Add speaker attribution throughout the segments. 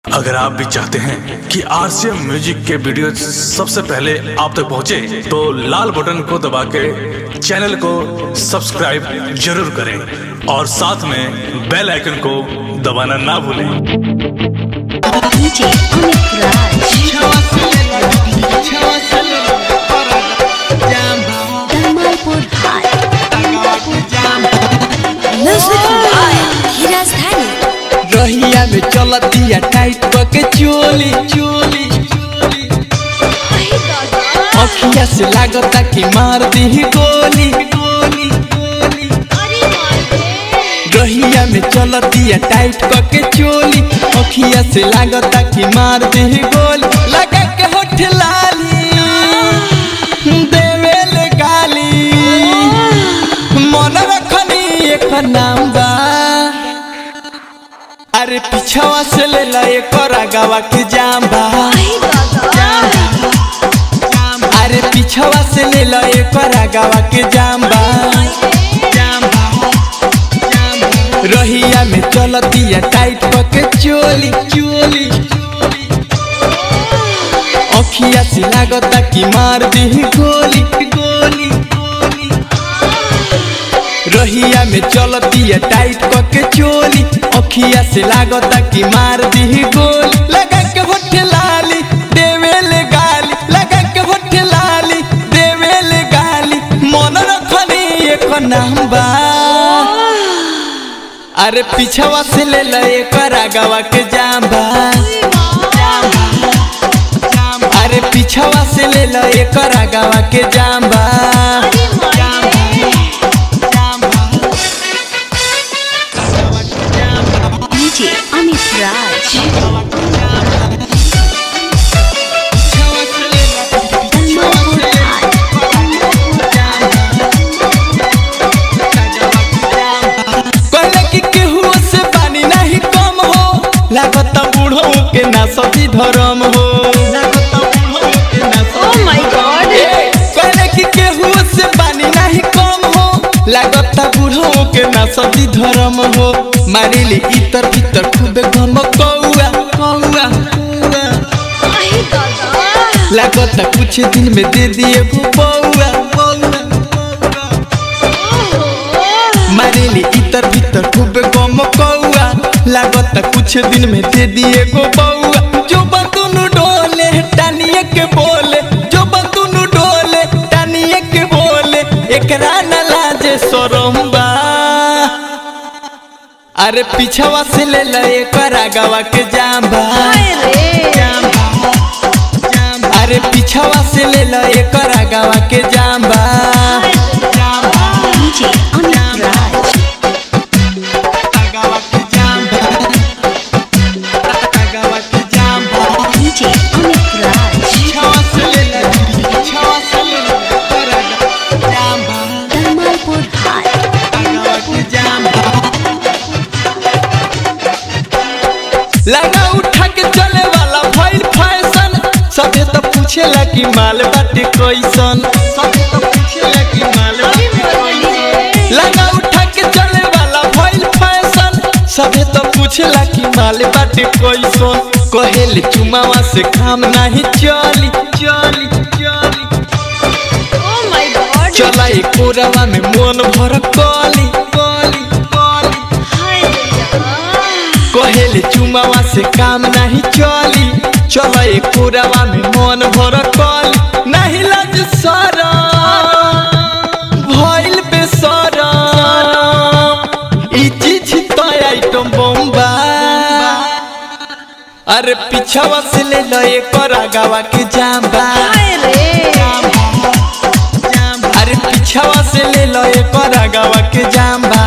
Speaker 1: अगर आप भी चाहते हैं कि आरसीएम म्यूजिक के वीडियो सबसे पहले आप तक पहुंचे, तो लाल बटन को दबा के चैनल को सब्सक्राइब जरूर करें और साथ में बेल आइकन को दबाना ना भूलें
Speaker 2: DJ Amit Raj. Dalmalpur High. Music by Hiraz Dhani.
Speaker 3: रहिया में चलतिया टाइट के चोली चोली अखिया से लागता कि मार दी गोली गोली गोली रहिया में चलतिया टाइट के चोली अखिया से लागता कि मार दी गोली लगा के होठ लाली देवेले गाली मन रखनी एक नाम बा अरे पिछवा से ले ला एक गावा के जाम्बा अरे पिछवा से ले ला एक गावा के जाम्बा रहिया में चलतिया टाइट के चोली चोली अखिया से लागता कि मार दी गोली गोली गोली रहिया में चलतिया टाइट के चोली अखिया से लागता कि मार दी गोली लगा के होठ लाली देवेले गाली लगा के होठ लाली देवेले गाली मन रखनी एक नाम बा अरे पिछवा से ले ले एक रागवा के जाम्बा अरे पिछवा से ले ले एक रागवा के जाम्बा
Speaker 2: DJ Amit Raj. Dalmalpur High.
Speaker 3: कहले कि केहू से पानी नहीं कम हो लागत बूढ़ो के ना सती धर्म हो
Speaker 2: Oh my God.
Speaker 3: ए, कहले कि केहू से पानी नहीं कम हो लागत बूढ़ो के ना सती धर्म हो मारिली इतर भीतर खूबे घम कौआ कौआ कौआ। लागत कुछ दिन में दे दिए गो बौआ बौआ मारेली इतर भीतर खूब गम कौआ लागत कुछ दिन में दे दिए गो बौआ जो बतुनु डोले टानिए के बोले जो बतुनु डोले टानिए के बोले एकरा न लाजे शरम बा अरे पिछवा से ले ले एकरा गवा के जाम्बा अरे पिछवा से ले ले एकरा गवा के जाम्बा
Speaker 2: DJ Amit Raj.
Speaker 3: गवा के जाम्बा गवा के जाम्बा
Speaker 2: DJ Amit Raj. Dalmalpur High.
Speaker 3: लगा उठा के चले वाला भइल फैशन सभे तो पूछेला कि माल बाटे कैसन सभे तो पूछेला कि माल बाटे कैसन लगा उठा के चले वाला भइल फैशन सभे तो पूछेला कि माल बाटे कैसन कहेले चुमावा से काम नहीं चली चली चली चला एक कोरवा में मन भर कली कली कली कहेले चुमावा से काम नहीं चली चल एक कोरवा में मन भर कली नहीं लज सरा भइल बेसरा ई चीज तो आइटम बम्बा अरे पिछवा से ले लो एक गावा के जाम्बा अरे पिछवा से ले लो एक गावा के जाम्बा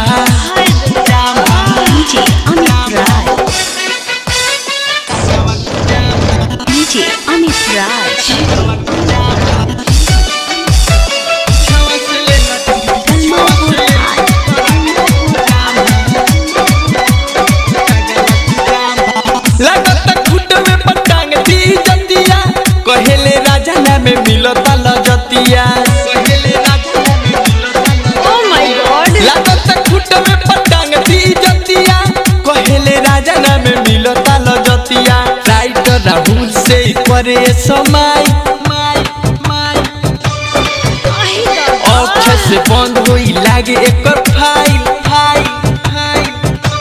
Speaker 2: DJ Amit Raj. DJ Amit Raj. Dalmalpur High.
Speaker 3: लागत खुट में पटांग दी जतिया कहेले राजा ना में मिलता लजतिया कहेले राजा ना में मिलता लागत खुट में पटांग दी जतिया कहेले राजा ना में मिलता लजतिया करे समय माई माई अक्षर से बंद होई लागे एकर file file file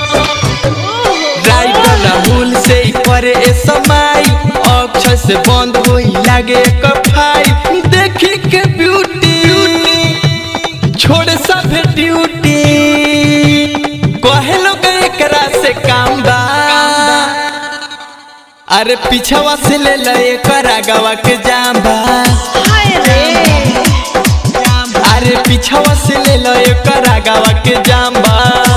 Speaker 3: writer Rahul से ही करे ए समय अक्षर से बंद होई लागे एकर फाइल देखी के ब्यूटी छोड़ सब ड्यूटी कहे लोग एकरा से काम बा अरे पीछवा से ले ले एकर आगवा के जाम बा अरे पीछवा से ले लो एकर आगवा के जाम बा